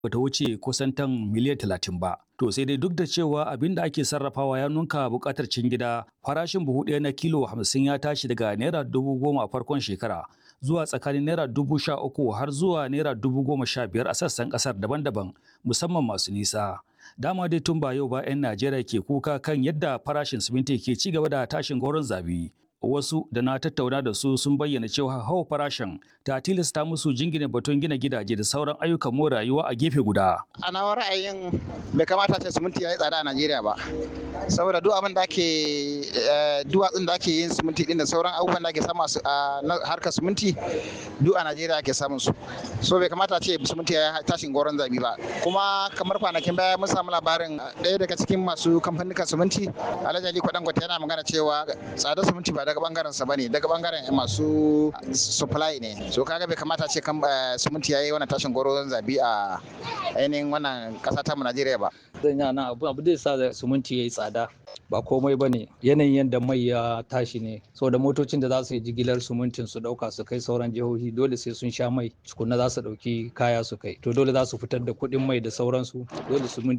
bata wuce kusan tan miliyan talatin ba. To sai dai duk da cewa abin da ake sarrafawa ya nunka buƙatar cin gida, farashin buhu ɗaya na kilo hamsin ya tashi daga naira dubu goma a farkon shekara zuwa tsakanin naira dubu sha uku har zuwa naira dubu goma sha biyar a sassan ƙasar daban-daban musamman masu nisa. Dama dai tun ba yau ba 'yan Najeriya ke kuka kan yadda farashin siminti ke ci gaba da tashin goron zabi. wasu da na tattauna da su sun bayyana cewa hawa farashin ta tilasta musu jingina batun gina gidaje da sauran ayyukan more rayuwa a gefe guda. A nawa ra'ayin bai kamata ce siminti ya yi tsada a Najeriya ba. Saboda duk abin da ake duwatsun da ake yin siminti din da sauran abubuwan da ake samu a harkar siminti duk a Najeriya ake samun su. So bai kamata ce siminti ya tashin goron zabi ba. Kuma kamar kwanakin baya mun samu labarin ɗaya daga cikin masu kamfanin siminti Alhaji Ali Kwadangote yana magana cewa tsadar siminti ba daga bangaren sa bane daga bangaren masu supply ne so kaga bai kamata ce kan siminti yayi wannan tashin goro zabi a ainihin wannan kasa ta mu Najeriya ba zan yi nan abu abu da sa siminti yayi tsada ba komai bane yanayin yadda mai ya tashi ne saboda motocin da za su yi jigilar simintin su dauka su kai sauran jihohi dole sai sun sha mai tukunna za su dauki kaya su kai to dole za su fitar da kuɗin mai da sauransu dole